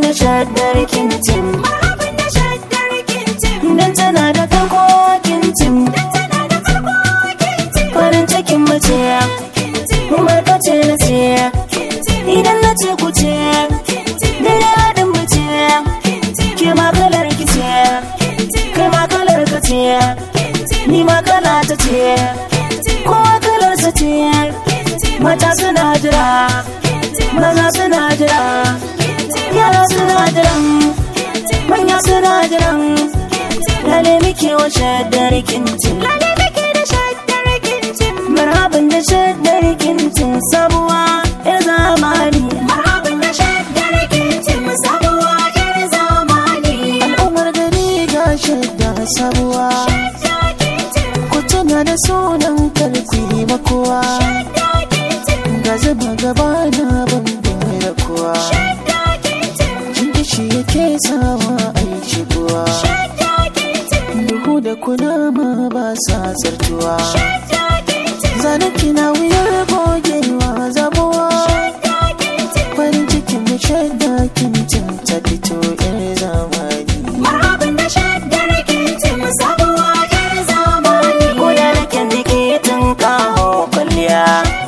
da shaddar kintim marhabin da shaddar kintim dan tana da farko kintim dan tana da farko kintim farin cikin mace kintim kuma ka ce na ce kintim idan na ce ku ce kintim dare haɗin mace kintim ke ma kalar ki ce kintim kai ma kalar ka ce ni ma kala ta ce kowa kalar sa ce mata suna jira maza suna jira yara suna jiran manya suna jiran lale muke wa shaddar kintin Lale nake da shaddar kintim marhaban da shaddar kintin sabuwa ya zamani marhabin da shaddar kintim sabuwa yar zamani al'ummar gari ga shadda sabuwa shadda kintim ku tuna da sunan karfi makowa shadda kintim ga zuba gaba na bambam da kowa shadda kintim jinkishi yake sawa a yi shigowa shadda kintim duhu da kunama ba sa zartuwa shadda kintim zanen kina wuyar gogewa zabuwa shadda kintim farin cikin mu shaida kintin ta fito yar zamani marhabin da shaddar kintim sabuwa yar zamani ko da nake jiki tun kawo kwalliya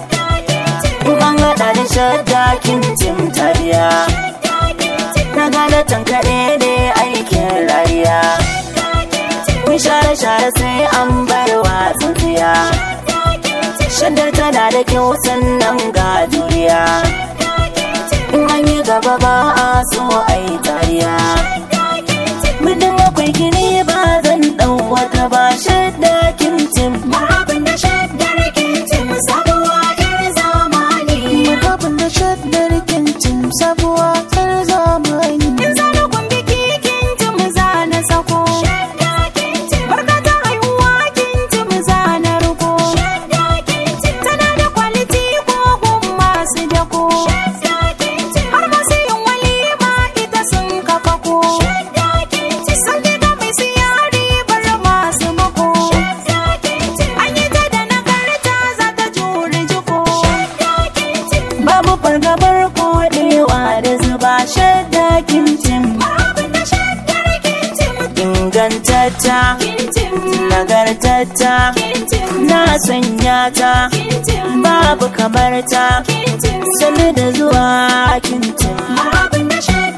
in an haɗa da shadda kintin tariya na gane tankaɗe ne aikin rariya kun share share sai an bar wasan tsiya shaddar tana da kyau sannan ga juriya in an yi gaba ba a so a yi tariya muddin akwai gini ba zan ɗau wata ba shadda kintin marhabin da shaddar kintim sabuwa yar zamani Marhaban da shaddar kintin sabuwa yar zamani in zana biki kintim zana sako shadda kintim barka ta haihuwa kintim zana ruko shadda kintim tana da kwaliti ko gun masu dako shadda kintim har masu yin walima ita sun kafa ko shadda kintim sun ga mai siyari bar masu mako shadda kintim an yi ta da nagarta za ta jure jiko shadda kintim babu fargabar kodewa da zuba shadda kintin marhabin da shaddar kintim ingantacca kintim nagartacca kintim na sanya ta kintim babu kamar ta kintim sani da zuwa kintin marhabin da shaddar